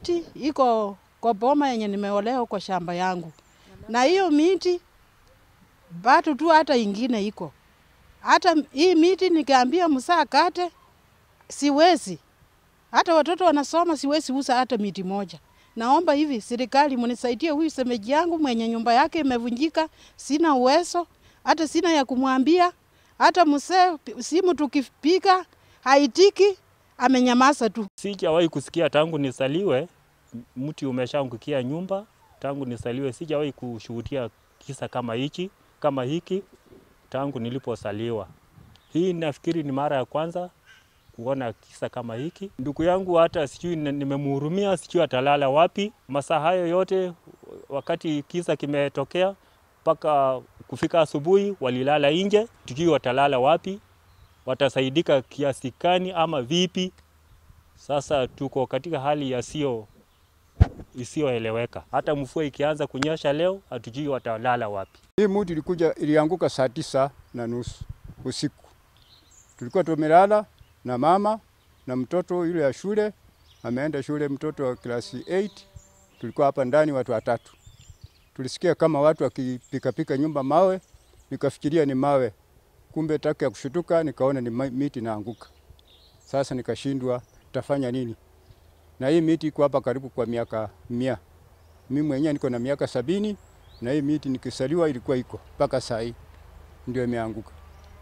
Miti iko kwa boma yenye nimeolea kwa shamba yangu, na hiyo miti bado tu hata ingine iko hata hii miti nikiambia msaa kate siwezi. Hata watoto wanasoma, siwezi uza hata miti moja. Naomba hivi serikali mnisaidie, huyu semeji yangu mwenye nyumba yake imevunjika, sina uwezo, hata sina ya kumwambia. Hata msee simu tukipiga haitiki, amenyamaza tu. Sijawahi kusikia tangu nisaliwe mti umeshaangukia nyumba. Tangu nisaliwe sijawahi kushuhudia kisa kama hichi kama hiki tangu nilipozaliwa. Hii nafikiri ni mara ya kwanza kuona kisa kama hiki. Ndugu yangu hata sijui nimemhurumia, sijui atalala wapi masaa hayo yote, wakati kisa kimetokea mpaka kufika asubuhi walilala nje, tujui watalala wapi, watasaidika kiasi gani ama vipi. Sasa tuko katika hali yasiyo isiyoeleweka. Hata mvua ikianza kunyesha leo, hatujui watalala wapi. Hii muti ilikuja ilianguka saa tisa na nusu usiku. Tulikuwa tumelala na mama na mtoto yule ya shule, ameenda shule, mtoto wa klasi 8. Tulikuwa hapa ndani watu watatu, tulisikia kama watu wakipikapika nyumba mawe, nikafikiria ni mawe, kumbe taka ya kushutuka nikaona ni miti naanguka. Sasa nikashindwa tafanya nini, na hii miti iko hapa karibu kwa miaka mia. Mimi mwenyewe niko na miaka sabini na hii miti nikisaliwa ilikuwa iko mpaka saa hii ndio imeanguka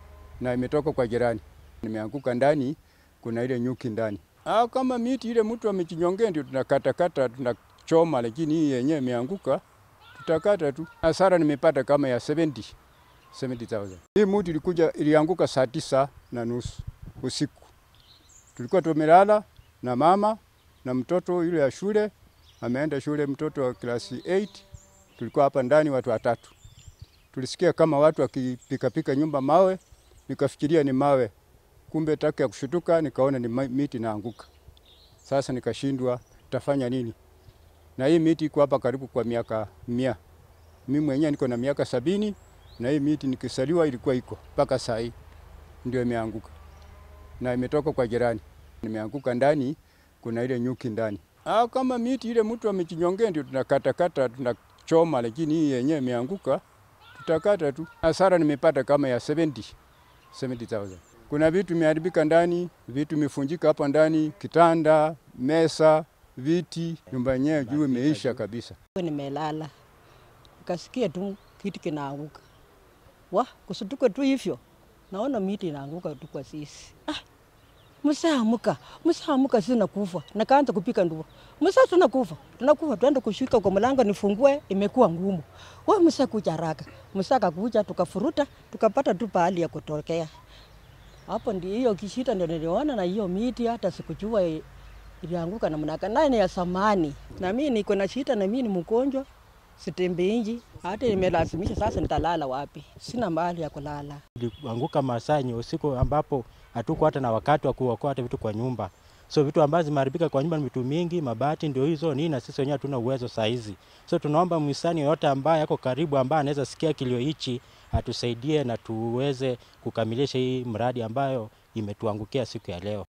na imetoka kwa jirani, nimeanguka ndani, kuna ile nyuki ndani. Ah, kama miti ile mtu amechinyongea ndio tunakatakata tunachoma, lakini hii yenyewe imeanguka tutakata tu. Hasara nimepata kama ya 70 70,000. Hii miti ilikuja ilianguka saa tisa na nusu usiku, tulikuwa tumelala na mama na mtoto yule ya shule, ameenda shule, mtoto wa klasi 8 tulikuwa hapa ndani watu watatu, tulisikia kama watu wakipikapika nyumba mawe, nikafikiria ni mawe, kumbe taka ya kushutuka nikaona ni miti naanguka. Sasa nikashindwa tafanya nini, na hii miti iko hapa karibu kwa miaka mia. Mimi mwenyewe niko na miaka sabini na hii miti nikisaliwa ilikuwa iko mpaka saa hii ndio imeanguka na imetoka kwa jirani, nimeanguka ndani, kuna ile nyuki ndani. Ah, kama miti ile mtu amechinyongea ndio tunakatakata tunachoma, lakini hii yenyewe imeanguka tutakata tu. Hasara nimepata kama ya 70 70,000. Kuna vitu imeharibika ndani, vitu imefunjika hapa ndani, kitanda, mesa, viti, nyumba yenyewe juu imeisha kabisa. Nimelala nikasikia tu kitu kinaanguka, wa kusutuka tu hivyo, naona miti inaanguka tu kwa sisi. Ah, msaamuka msaamuka, sisi nakufa. Nakaanza kupika ndua, msa tunakufa tunakufa, tuende kushika kwa mlango nifungue, imekuwa ngumu. We msa kuja haraka, msa kakuja, tukafuruta tukapata tu pahali ya kutokea. Hapo ndio hiyo kishita ndio niliona, na hiyo miti hata sikujua ilianguka namna gani, naye ni ya samani, na mimi niko na shida, na mimi ni mgonjwa sitembei nje, hata nimelazimisha sasa, nitalala wapi? Sina mahali ya kulala. Ilianguka masaa yenye usiku ambapo hatuko hata na wakati wa kuokoa hata vitu kwa nyumba. So vitu ambazo zimeharibika kwa nyumba ni vitu mingi, mabati ndio hizo nini, na sisi wenyewe hatuna uwezo saa hizi. So tunaomba mhisani yoyote ambaye yako karibu, ambaye anaweza sikia kilio hichi atusaidie na tuweze kukamilisha hii mradi ambayo imetuangukia siku ya leo.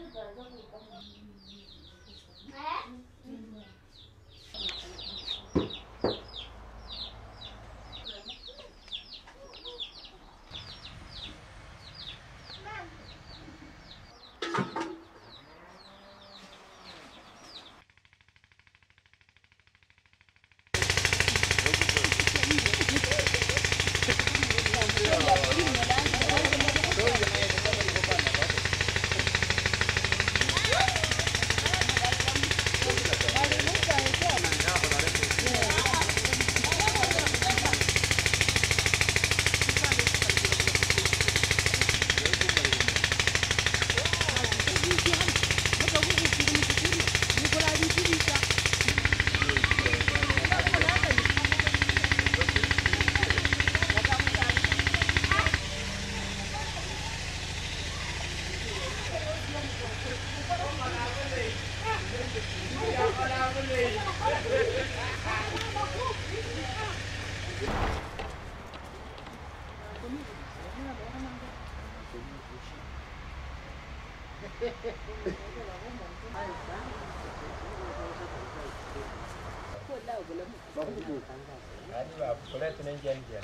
Kuleta nje nje.